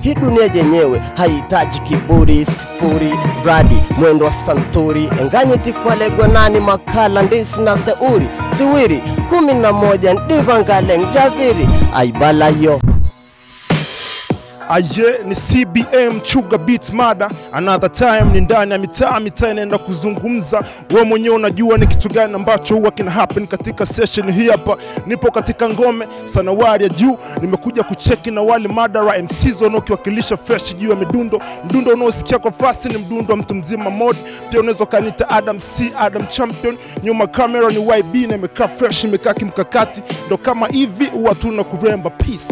hii dunia yenyewe haihitaji kiburi sifuri radi mwendo wa santuri enganyiti kwalegwa nani makala ndisi na seuri siwiri kumi na moja ndivangaleng javiri aibalayo aye ni cbm chuga beat mada another time ni ndani ya mitaa mitaa inaenda kuzungumza we mwenyewe unajua ni kitu gani ambacho huwa kina happen katika session hii hapa nipo katika ngome sanawari ya juu nimekuja kucheki na wale madara mcs wanaokiwakilisha fresh juu ya midundo mdundo unaosikia kwa fasi ni mdundo wa mtu mzima mod pia unaweza ukanita adam c adam champion nyuma kamera ni yb na imekaa fresh imekaa kimkakati ndo kama hivi huwa tuna kuremba peace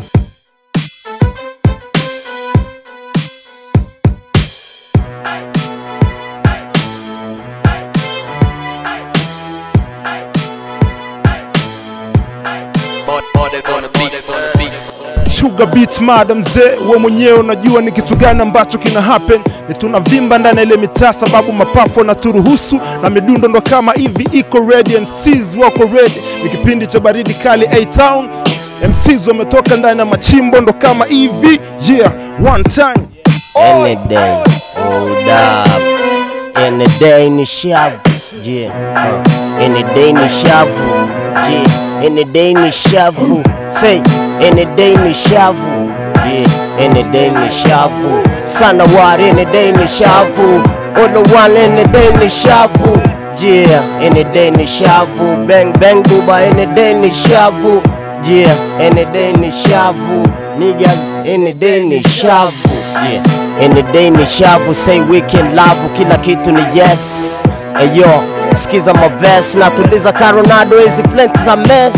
Sugar beat mada mzee, we mwenyewe unajua ni kitu gani ambacho kina happen. Ni tunavimba ndani ya ile mitaa, sababu mapafu yanaturuhusu na midundo ndo kama hivi iko ready, MCs wako ready. Ni kipindi cha baridi kali A Town, MCs wametoka ndani ya machimbo ndo kama hivi yeah, one time Any day, hold up. Any day ni shavu, yeah. Uh. Any day ni shavu, yeah. Any day ni shavu, say. Any day ni shavu, yeah. Any day ni shavu. Sana war, any day ni shavu. All the one, any day ni shavu, yeah. Any day ni shavu. Bang bang buba, any day ni shavu, yeah. Any day ni shavu. Niggas, any day ni shavu, yeah. Any day ni shavu, say weekend love, kila kitu ni yes. Eyo, sikiza maves, natuliza karonado, hizi flint za mess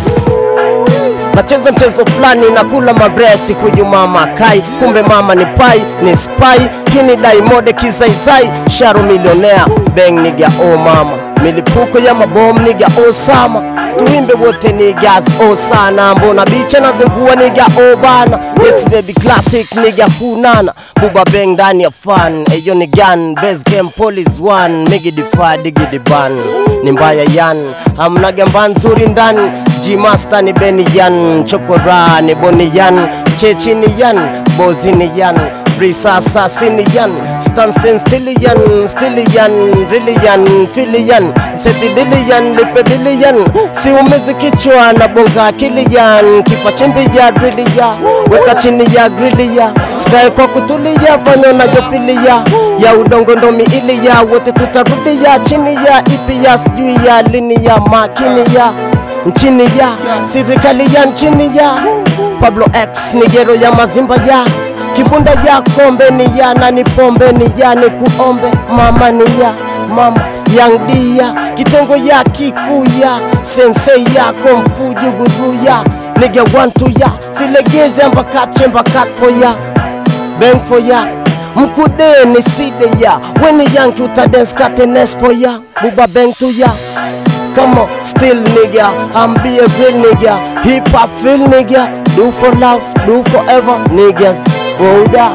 nacheza mchezo fulani na kula mabresi huyu mama kai kumbe mama ni pai ni spy hini daimode kizaizai sharo milionea beng niga o mama milipuko ya mabom niga osama tuimbe wote nigas o sana mbona bicha nazingua niga o bana yes baby classic niga hunana buba beng ndani ya fan eyo ni gun base game police one migidify digidiban ni mbaya yan hamnaga mba nzuri ndani G-Master ni Benny Yan, Chokora ni Boni Yan, Chechi ni Yan, Bozi ni Yan, Risa Sasi ni Yan, Stan Stan Stilly Yan, Stilly Yan, Really Yan, Philly Yan, Seti Dili Yan, Lipe Dili Yan, si umezi kichwa na bonga akili Yan, kifa chimbi ya drili ya, weka chini ya grili ya, sky kwa kutulia, fanya unayofilia ya udongo ndo miili ya, wote tutarudi ya, chini ya, ipi ya, sijui ya, lini ya, makini ya nchini ya serikali ya nchini ya Pablo X nigero ya mazimba ya kibunda ya kombe ni ya nani pombe ni ya ni kuombe mama ni ya mama yang dia kitengo ya kikuya sensei yako mfujuguru ya nige wantu ya silegeze mbakache mbakat for ya bang for ya mkude ni side ya weni yanki utadens katenes for ya buba bang to ya Come on, still nigga, I'm be a real nigga. Hip hop feel nigga, do for love, do forever, niggas. Hold up.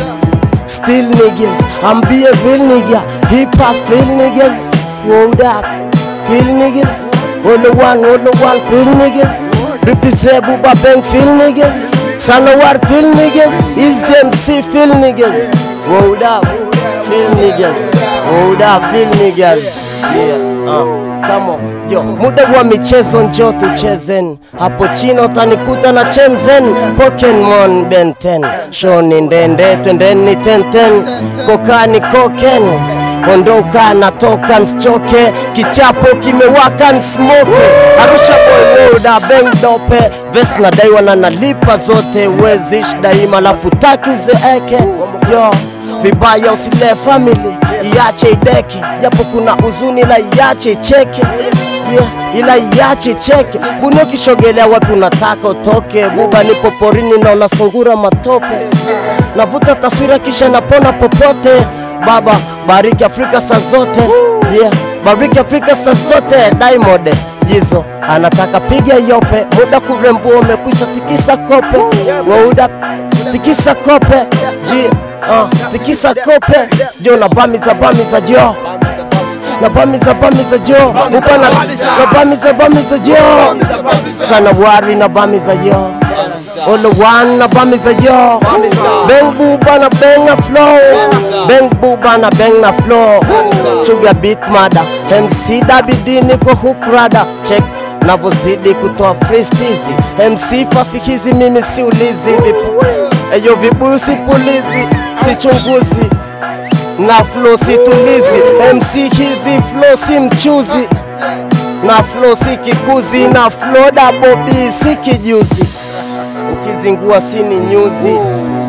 Still niggas, I'm be a real nigga. Hip hop feel niggas, hold up. Feel niggas, all the one, all the one, feel niggas. Represent Buba Bang, feel niggas. Sanawar, feel niggas. Easy MC, feel niggas. Hold up, feel niggas. Hold up, feel niggas. Yeah, uh. Come on, yo, muda wa michezo njo tuchezen, hapo chino utanikuta na chenzen Pokemon Ben 10 shoni ndende twendeni tenten kokani koken ondoka natoka nsichoke kichapo kimewaka nsmoke Arusha boy woda beng dope vest na daiwa na nalipa zote wezish daima lafu taki uzeeke yo vibaya usile family iache ideke japo kuna huzuni ila iache icheke yeah, ila iache cheke buni ukishogelea wapi unataka utoke buba nipo porini na unasungura matope navuta taswira kisha napona popote baba bariki afrika saa zote yeah, bariki afrika saa zote diamond jizo anataka piga yope muda kurembua umekwisha tikisa kope wauda tikisa kope ji uh, tikisa kope jo na bamiza bamiza jo na bamiza bamiza jo upana na bamiza bamiza jo sana wari na bamiza jo All one na bamiza yo Bang buba na bang na flow Bang buba na bang na flow Chuga beat mada MC Dabidi niko hook rada Check navozidi kutoa freestizi MC fasikizi mimi si ulizi Vipu Eyo vibuyu si pulizi Sichunguzi na flow si tulizi MC hizi flow si mchuzi na flow si kikuzi na flow double B si kijuzi ukizingua si ni nyuzi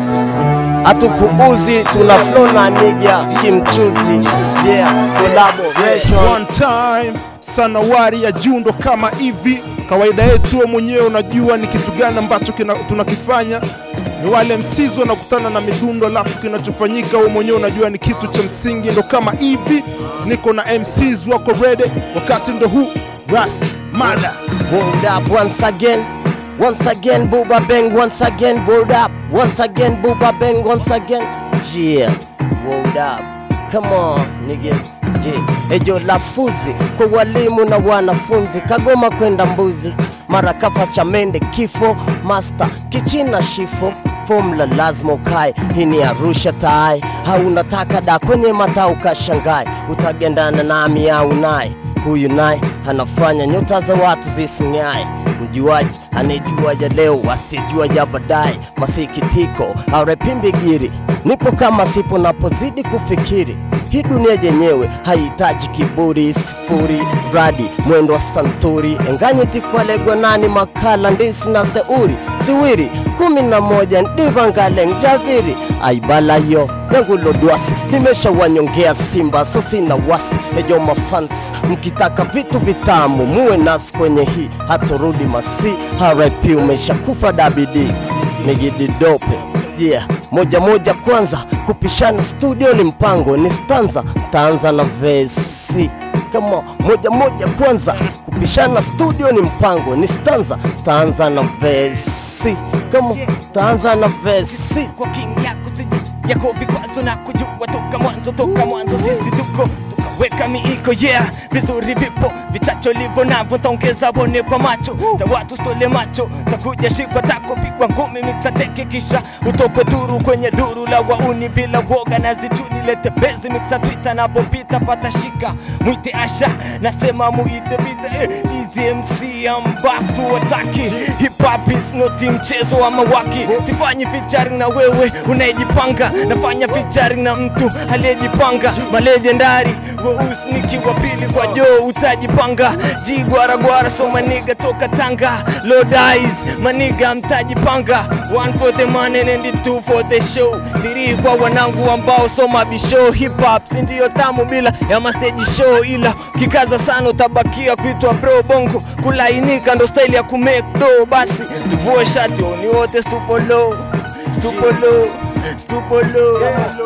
hatukuuzi tuna flow na niga kimchuzi yeah collaboration One time sanawari ya jundo kama hivi kawaida yetu wewe mwenyewe unajua ni kitu gani ambacho kina- tunakifanya ni wale msizi wanakutana na midundo alafu kinachofanyika wewe mwenyewe unajua ni kitu cha msingi ndo kama hivi niko na MCs wako ready wakati ndo huu ras mada Hold up once again. Once again, Booba Bang, once again, hold up. Once again, Booba Bang, once again. Yeah, hold up. Come on, niggas. Yeah. Ejo lafuzi kwa walimu na wanafunzi, Kagoma kwenda mbuzi, mara kafa cha mende kifo, master kichina shifo Formula lazima ukae, hii ni Arusha tai, haunataka da kwenye mata ukashangae, utagendana nami au naye huyu naye anafanya nyota za watu zising'ae. Mjuaji anayejua ya leo asijua ya baadaye. Masikitiko arepimbigiri, nipo kama sipo napozidi kufikiri hii dunia yenyewe haihitaji kiburi, sifuri radi mwendo wa santuri enganyiti kwalegwa nani makala ndisi na seuri siwiri kumi na moja ndivangale njaviri aibalayo yangulodwasi nimeshawanyongea simba so sina wasi ejo mafans mkitaka vitu vitamu muwe nasi kwenye hii haturudi masi rip umeshakufa dabidi nigididope yeah moja moja kwanza kupishana studio ni mpango ni stanza taanza na vesi kama moja moja kwanza kupishana studio ni mpango ni stanza taanza na vesi kama taanza na vesi kwa king yako siji yako vikwazo na kujua toka mwanzo toka mwanzo sisi tuko tukaweka miiko yeah vizuri vipo vichacho livo navyo taongeza wone kwa macho ta watu stole macho takuja shikwa tako pigwa ngumi miksa teke kisha utokwe duru kwenye duru la wauni bila woga na zituni lete bezi miksa twita napopita pata shika mwite asha nasema muite vita eh, easy MC I'm back to attacking hip hop is not mchezo wa mawaki sifanyi featuring na wewe unayejipanga nafanya featuring na mtu aliyejipanga malegendari weusi nikiwa pili kwa joo utajipanga jigwaragwara so maniga toka tanga lord eyes maniga mtajipanga one for the money and two for the show three kwa wanangu ambao soma bishow hip hop si ndio tamu bila ya masteji show ila kikaza sana utabakia kuitwa bro bongo kulainika ndo style ya kumake do basi tuvue shati oni wote stupo low stupo low stupo low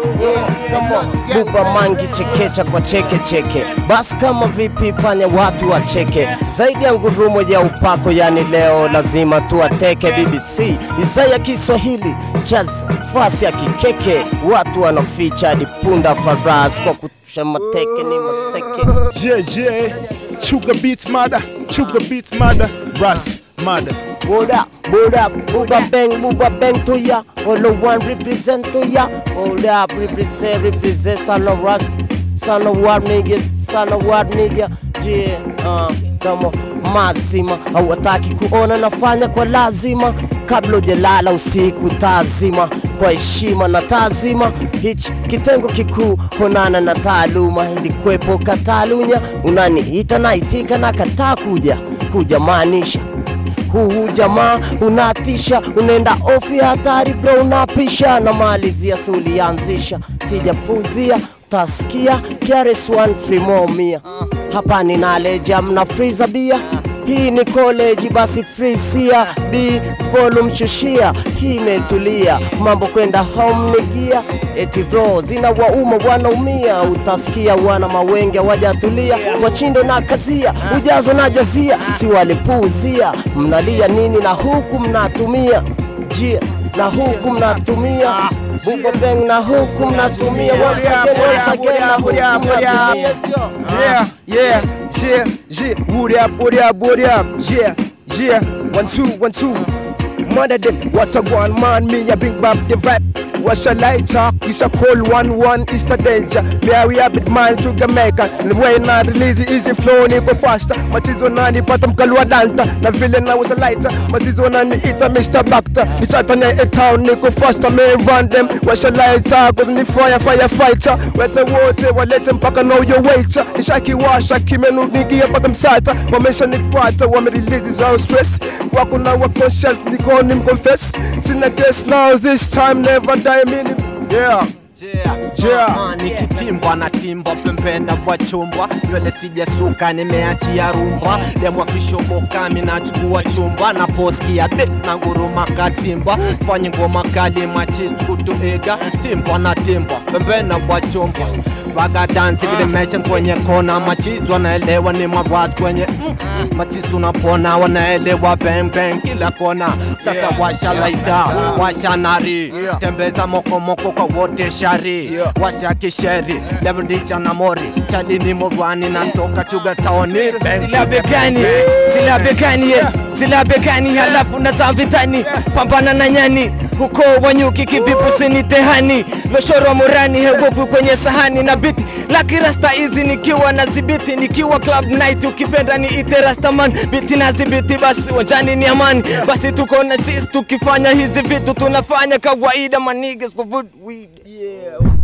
buva mangi chekecha kwa cheke cheke basi kama vipi fanya watu wacheke zaidi ya ngurumo ya upako yani leo lazima tuwateke bbc isa ya kiswahili chaz fasi ya kikeke watu wanaficha hadi punda faras kwa kutusha mateke ni maseke yeah, yeah. Chuga beat mada Chuga beat mada ras mada Hold up, hold up, Buba bang, Buba bang to ya. All of one represent to ya. Hold up, represent, represent, son of rock, son of what niggas, son of what nigga. Yeah, uh, kama mazima hawataki kuona nafanya kwa lazima kabla ujelala usiku tazima kwa heshima na taazima hichi kitengo kikuu honana na taaluma ilikwepo katalunya unaniita naitika na kataa kuja kuja maanisha huu jamaa unatisha, unaenda ofi ya hatari bro, unapisha na malizia sulianzisha, sijapuzia tasikia KRS One free more mia hapa ni naleja mna freezer bia hii ni college basi free sia b volume shushia hii imetulia mambo kwenda home ni gia eti bro zina wauma wanaumia utasikia wana mawenge wajatulia wachindo na kazia ujazo na jazia si walipuuzia mnalia nini na huku mnatumia jia na huku mnatumia Bugo bang na huku mnatumia once again, once again na huku mnatumia Yeah, yeah, yeah, yeah. Wood up, wood up, wood up. Yeah, yeah. One, two, one, two. mother them. What a one man, me a bring back the vibe. What's a light talk? It's a cold one one, it's the danger. Me a we a bit man to Jamaica. The way not release easy flow, niko faster. Machizo nani pata mkalua danta. Na vile na was a lighter. Machizo nani ita Mr. Bacta. Ni chata na a town, niko faster. Me run them. What's a light talk? Cause ni fire, firefighter. Wete wote walete mpaka know your waiter. Nishaki washa kimenu nigia mpaka msata. Wamesha nipata, wame release zao stress. Wako na wa conscious, niko ni mconfess. Sina guess now, this time never die meaning. Yeah. Yeah. Ah, nikitimbwa na timbwa pembenda bwa chumbwa nywele sijasuka nimeachia rumba demwa kishoboka minachukua chumba na poskia bit na nguruma kazimbwa fanye ngoma kali machis kutuiga timbwa na timbwa pembenda bwa chumbwa Raga dance vilimeshen kwenye kona machis wanaelewa ni mabwas kwenye mm, machis tunapona wanaelewa bang bang kila kona sasa washa laita washa nari tembeza mokomoko kwa wote shari washa kisheri levendisha na mori chali ni morwani na toka chuga taoni sila begani sila begani yeah. sila begani halafu na za vitani pambana na nyani huko wanyuki kivipu sini tehani loshoro murani hegoku kwenye sahani na biti laki rasta hizi nikiwa na zibiti nikiwa club night ukipenda ni ite rastaman biti na zibiti basi wanjani ni amani basi tuko na sisi tukifanya hizi vitu tunafanya kawaida manigas kuvuta weed yeah